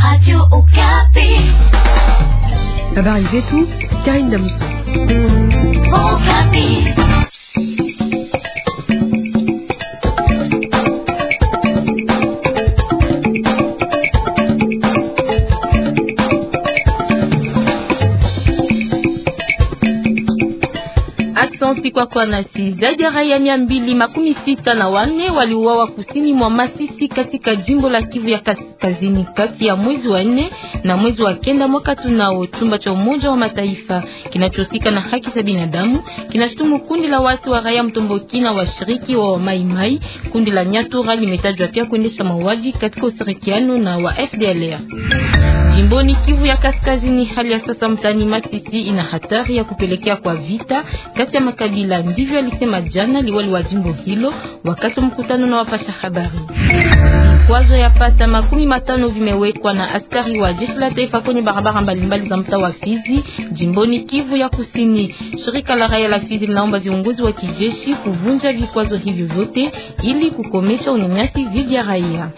Habari zetu Karine Damuso. Aksanti kwa kwa nasi. Zaidi ya raia mia mbili makumi sita na wanne waliuawa kusini mwa Masisi katika jimbo la Kivu ya Kaskazini kati ya mwezi wa nne na mwezi wa kenda mwaka tunao. Chumba cha Umoja wa Mataifa kinachohusika na haki za binadamu kinashutumu kundi la watu wa raia mtomboki na washiriki wa Maimai. Kundi la Nyatura limetajwa pia kuendesha mauaji katika ushirikiano na wa FDLR. Jimboni Kivu ya Kaskazini, hali ya sasa mtani Masisi ina hatari ya kupelekea kwa vita kati ya makabila. Ndivyo alisema jana liwali wa jimbo hilo wakati wa mkutano na wapasha habari. Vikwazo ya pata makumi matano vimewekwa na askari wa jeshi la taifa kwenye barabara mbalimbali za mtaa wa Fizi jimboni Kivu ya Kusini. Shirika la raia la Fizi linaomba viongozi wa kijeshi kuvunja vikwazo hivyo vyote ili kukomesha unyanyasi dhidi ya raia.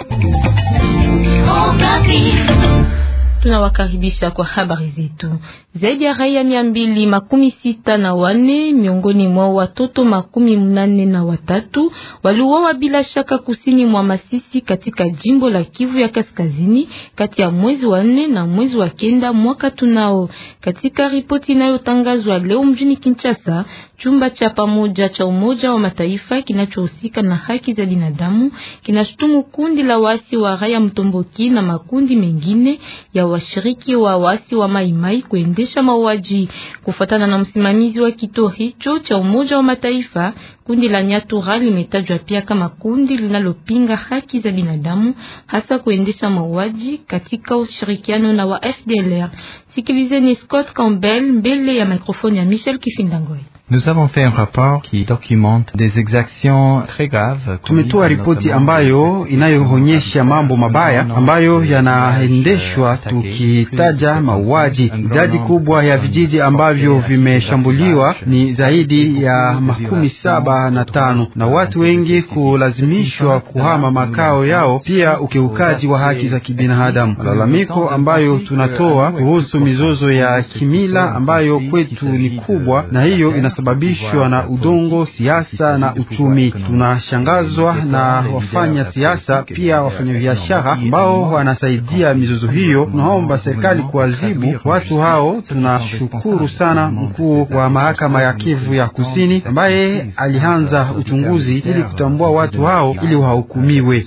Tunawakaribisha kwa habari zetu. Zaidi ya raia mia mbili makumi sita na wane miongoni mwa watoto makumi mnane na watatu waliuawa bila shaka kusini mwa Masisi katika jimbo la Kivu ya Kaskazini kati ya mwezi wa nne na mwezi wa kenda mwaka tunao. Katika ripoti inayotangazwa leo mjini Kinshasa, chumba cha pamoja cha Umoja wa Mataifa kinachohusika na haki za binadamu kinashutumu kundi la wasi wa raia mtomboki na makundi mengine ya washiriki wa wasi wa Maimai kuendesha mauaji. Kufuatana na msimamizi wa kituo hicho cha Umoja wa Mataifa, kundi la Nyatura limetajwa pia kama kundi linalopinga haki za binadamu, hasa kuendesha mauaji katika ushirikiano na wa FDLR. Sikilizeni Scott Campbell mbele ya mikrofoni ya Michel Kifindangoi. Nous avons fait un rapport qui documente des exactions très graves. Tumetoa ripoti ambayo inayoonyesha mambo mabaya ambayo yanaendeshwa, tukitaja mauaji. Idadi kubwa ya vijiji ambavyo vimeshambuliwa ni zaidi ya makumi saba na tano na watu wengi kulazimishwa kuhama makao yao, pia ukiukaji wa haki za kibinadamu. Malalamiko ambayo tunatoa kuhusu mizozo ya kimila ambayo kwetu ni kubwa, na hiyo inasababishwa na udongo, siasa na uchumi. Tunashangazwa na wafanya siasa pia wafanyabiashara ambao wanasaidia mizozo hiyo. Tunaomba serikali kuadhibu watu hao. Tunashukuru sana mkuu wa mahakama ya Kivu ya Kusini ambaye alianza uchunguzi ili kutambua watu hao ili wahukumiwe.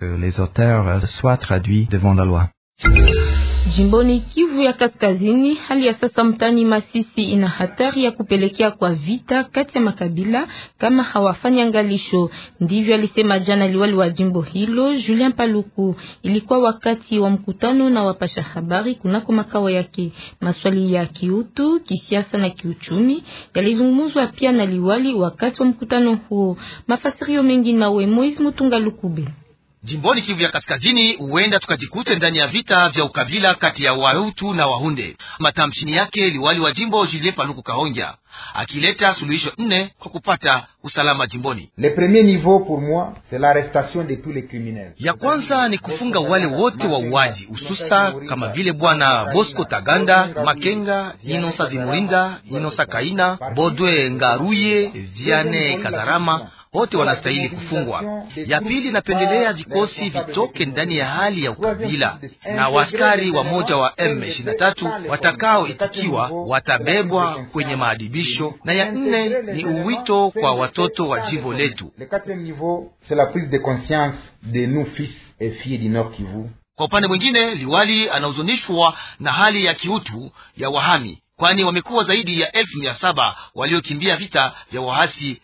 Jimboni Kivu ya Kaskazini, hali ya sasa mtani Masisi ina hatari ya kupelekea kwa vita kati ya makabila kama hawafanya ngalisho. Ndivyo alisema jana liwali wa jimbo hilo Julien Paluku. Ilikuwa wakati wa mkutano na wapasha habari kunako makao yake. Maswali ya kiutu, kisiasa na kiuchumi yalizungumzwa pia na liwali wakati wa mkutano huo. Mafasirio mengi nawe Moise Mutunga Lukube. Jimboni Kivu ya Kaskazini huenda tukajikute ndani ya vita vya ukabila kati ya Wahutu na Wahunde. Matamshini yake liwali wa jimbo Julien Paluku Kahongya akileta suluhisho nne kwa kupata usalama jimboni. Le premier niveau pour moi c'est l'arrestation de tous les criminels. Ya kwanza ni kufunga wale wote wa uwaji, hususa kama vile bwana Bosco Taganda, Makenga, Inosa Zimurinda, Inosa Kaina, Bodwe Ngaruye, Viane Kazarama wote wanastahili kufungwa. Ya pili, napendelea vikosi vitoke ndani ya hali ya ukabila na waskari wa moja wa M23 watakaoitikiwa watabebwa kwenye maadibisho, na ya nne ni uwito kwa watoto wa jimbo letu. Kwa upande mwingine, liwali anahuzunishwa na hali ya kiutu ya wahami kwani wamekuwa zaidi ya elfu mia saba waliokimbia vita vya waasi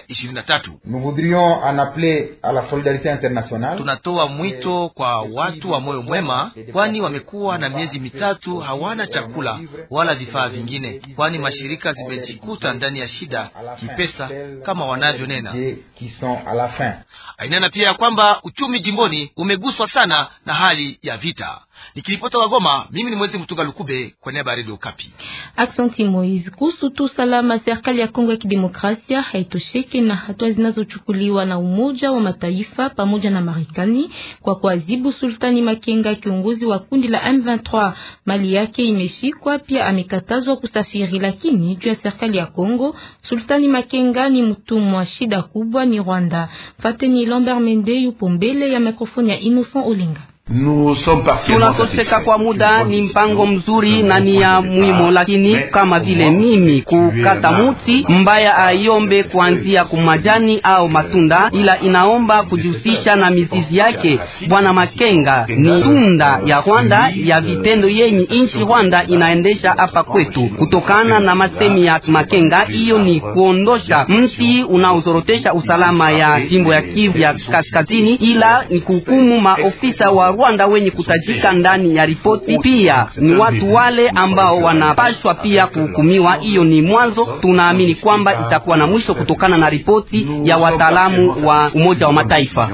M23. Tunatoa mwito kwa watu wa moyo mwema, kwani wamekuwa na miezi mitatu hawana chakula wala vifaa vingine, kwani mashirika zimejikuta ndani ya shida kipesa kama wanavyonena. Ainena pia ya kwamba uchumi jimboni umeguswa sana na hali ya vita. Nikiripota wa Goma, mimi ni Mwezi Mtunga Lukube kwa niaba ya Radio Kapi. Aksanti Moise. Kuhusu tu salama, serikali ya Kongo ya Kidemokrasia haito hawatosheki na hatua zinazochukuliwa na Umoja wa Mataifa pamoja na Marekani kwa kuadhibu Sultani Makenga, kiongozi wa kundi la M23. Mali yake imeshikwa, pia amekatazwa kusafiri, lakini juu ya serikali ya Kongo, Sultani Makenga ni mtumwa. Shida kubwa ni Rwanda. Fateni Lambert Mende yupo mbele ya mikrofoni ya Innocent Olinga. Tunatoseka kwa muda, ni mpango mzuri na ni ya muhimu, lakini kama vile mimi kukata muti mbaya aiombe kuanzia kumajani au matunda, ila inaomba kujihusisha na mizizi yake. Bwana Makenga ni tunda ya Rwanda ya vitendo yenye inchi Rwanda inaendesha hapa kwetu. Kutokana na masemi ya Makenga, hiyo ni kuondosha mti unaozorotesha usalama ya jimbo ya Kivu ya kaskazini, ila ni kuhukumu maofisa wa Rwanda wenye kutajika ndani ya ripoti. Pia ni watu wale ambao wanapashwa pia kuhukumiwa. Hiyo ni mwanzo, tunaamini kwamba itakuwa na mwisho kutokana na ripoti ya wataalamu wa Umoja wa Mataifa.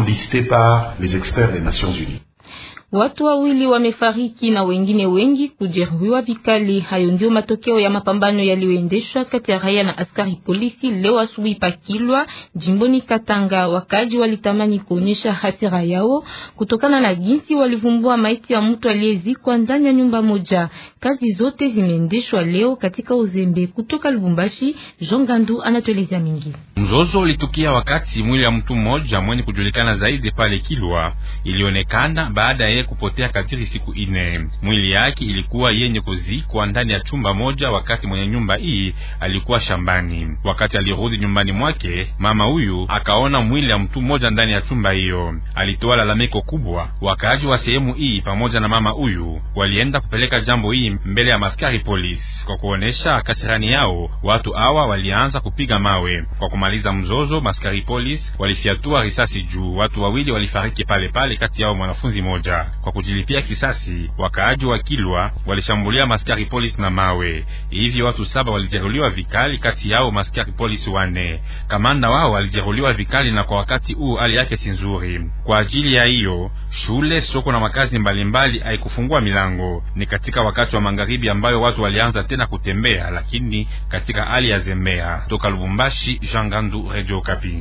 Watu wawili wamefariki na wengine wengi kujeruhiwa vikali. Hayo ndio matokeo ya mapambano yaliyoendeshwa kati ya raia na askari polisi leo asubuhi Pakilwa, jimboni Katanga. Wakaji walitamani kuonyesha hasira yao kutokana na jinsi walivumbua maiti ya mtu aliyezikwa ndani ya nyumba moja. Kazi zote zimeendeshwa leo katika uzembe. Kutoka Lubumbashi, Jean Gandu anatueleza mingi. Mzozo ulitukia wakati mwili wa mtu mmoja mwenye kujulikana zaidi pale Kilwa ilionekana baada ya kupotea katiri siku ine. Mwili yake ilikuwa yenye kuzikwa ndani ya chumba moja, wakati mwenye nyumba hii alikuwa shambani. Wakati alirudi nyumbani mwake, mama huyu akaona mwili ya mtu mmoja ndani ya chumba hiyo. Alitoa lalamiko kubwa. Wakaaji wa sehemu hii pamoja na mama huyu walienda kupeleka jambo hii mbele ya maskari polisi. Kwa kuonesha kasirani yao, watu hawa walianza kupiga mawe. Kwa kumaliza mzozo, maskari polisi walifyatua risasi juu. Watu wawili walifariki pale pale, kati yao mwanafunzi moja. Kwa kujilipia kisasi, wakaaji wa Kilwa walishambulia maskari polisi na mawe. Hivyo watu saba walijeruhiwa vikali, kati yao maskari polisi wane. Kamanda wao walijeruhiwa vikali, na kwa wakati huu hali yake si nzuri. Kwa ajili ya hiyo, shule, soko na makazi mbalimbali haikufungua milango. Ni katika wakati wa magharibi ambayo watu walianza tena kutembea, lakini katika hali ya zembea. Toka Lubumbashi, Jean Gandu, Radio Okapi.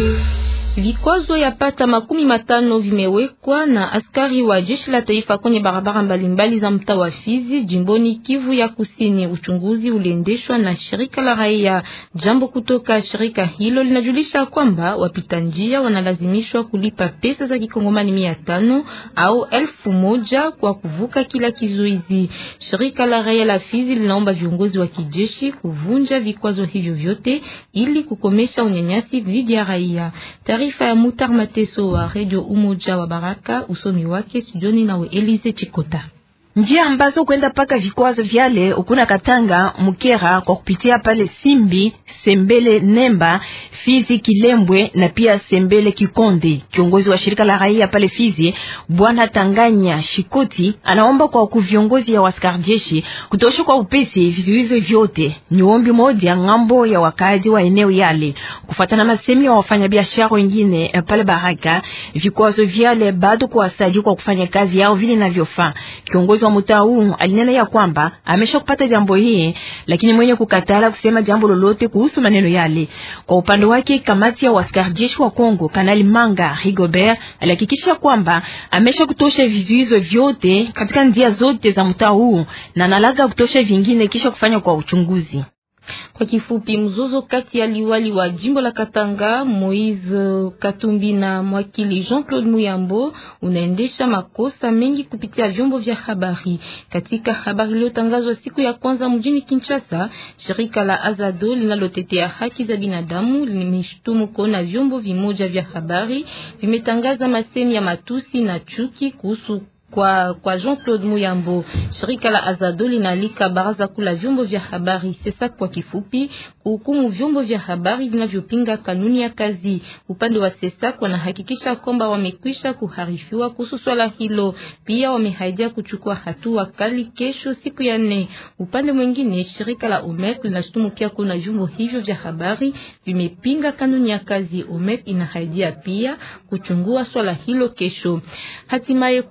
Vikwazo ya pata makumi matano vimewekwa na askari wa jeshi la taifa kwenye barabara mbalimbali za mtaa wa Fizi jimboni Kivu ya Kusini. Uchunguzi uliendeshwa na shirika la raia. Jambo kutoka shirika hilo linajulisha kwamba wapita njia wanalazimishwa kulipa pesa za kikongomani mia tano au elfu moja kwa kuvuka kila kizuizi. Shirika la raia la Fizi linaomba viongozi wa kijeshi kuvunja vikwazo hivyo vyote ili kukomesha unyanyasi dhidi ya raia. Taarifa ya Mutar Mateso wa Radio Umoja wa Baraka, usomi wake studioni nawe Elize Chikota. Njia ambazo kwenda paka vikwazo vyale ukuna Katanga Mukera kwa kupitia pale Simbi, Sembele, Nemba, Fizi, Kilembwe na pia Sembele Kikonde. Kiongozi wa shirika la raia pale Fizi, Bwana Tanganya Shikoti, anaomba kwa kuviongozi ya waskari jeshi kutosha kwa upesi vizuizo vyote. Ni ombi moja ngambo ya wakazi wa eneo yale. Kufuatana na masemi ya wafanyabiashara wengine pale Baraka, vikwazo vyale bado kuwasaidia kwa kufanya kazi yao vile inavyofaa. Kiongozi wa mtaa huu alinena ya kwamba amesha kupata jambo hii, lakini mwenye kukatala kusema jambo lolote kuhusu maneno yale. Kwa upande wake, kamati ya waskari jeshi wa Kongo, Kanali Manga Rigobert alihakikisha kwamba amesha kutosha vizuizo vyote katika njia zote za mtaa huu na analaga kutosha vingine kisha kufanya kwa uchunguzi. Kwa kifupi, mzozo kati ya liwali wa jimbo la Katanga Moise Katumbi na mwakili Jean-Claude Muyambo unaendesha makosa mengi kupitia vyombo vya habari. Katika habari iliyotangazwa siku ya kwanza mjini Kinshasa, shirika la Azado linalotetea haki za binadamu limeshtumu kuona vyombo vimoja vya habari vimetangaza masemi ya matusi na chuki kuhusu kwa, kwa Jean-Claude Muyambo. Shirika la Azado linaalika baraza kula vyombo vya habari sasa kwa kifupi kuhukumu vyombo vya habari vinavyopinga kanuni ya kazi. Upande wa SESAK wanahakikisha kwamba wamekwisha kuharifiwa kuhusu swala hilo. Pia wamehaidia kuchukua hatua kali kesho siku ya nne. Upande mwingine, shirika la OMEC linashutumu pia kuna vyombo hivyo vya habari vimepinga kanuni ya kazi. OMEC inahaidia pia kuchungua swala hilo kesho. Hatimaye kuhusu mpango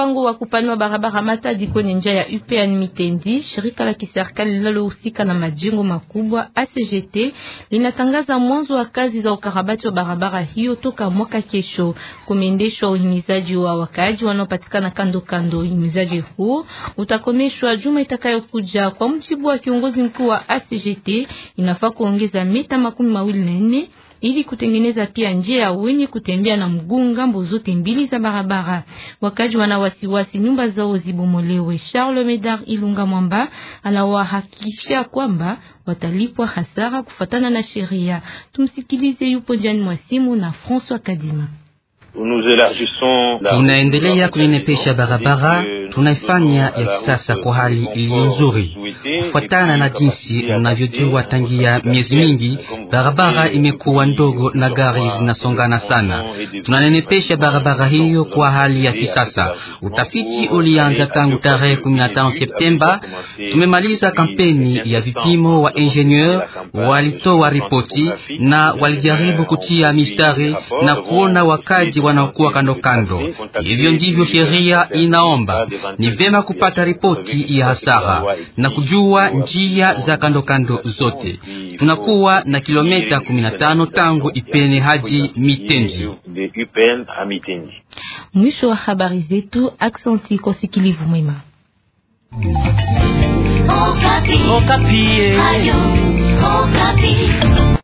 mpango wa kupanua barabara Matadi kwenye njia ya UPN Mitendi, shirika la kiserikali linalohusika na majengo makubwa ACGT linatangaza mwanzo wa kazi za ukarabati wa barabara hiyo toka mwaka kesho. Kumeendeshwa uhimizaji wa wakaaji wanaopatikana kando kando. Uhimizaji huu utakomeshwa juma itakayokuja. Kwa mujibu wa kiongozi mkuu wa ACGT, inafaa kuongeza mita makumi mawili na nne ili kutengeneza pia njia ya wenye kutembea na mguu ngambo zote mbili za barabara. Wakaji wana wasiwasi nyumba zao zibomolewe. Charles Medard Ilunga Mwamba anawahakikishia kwamba watalipwa hasara kufatana na sheria. Tumsikilize, yupo njiani mwa simu na François Kadima. Tunaendelea kuinepesha barabara, tunaifanya ya kisasa kwa hali iliyo nzuri, kufuatana na jinsi unavyojua. Tangia miezi mingi barabara imekuwa ndogo na gari zinasongana sana. Tunanenepesha barabara hiyo kwa hali ya kisasa. Utafiti ulianza tangu tarehe 15 Septemba. Tumemaliza kampeni ya vipimo, wa ingenieur walitoa ripoti na walijaribu kutia mistari na kuona wakaji wanaokuwa kando kando. Hivyo ndivyo sheria inaomba. Ni vema kupata ripoti ya hasara na kujua njia za kando kando zote. Tunakuwa na kilomita 15 tangu Ipene hadi Mitenji. Mwisho wa habari zetu. Aksanti kwa usikilivu mwema. Okapi. Okapi. Ayo, Okapi.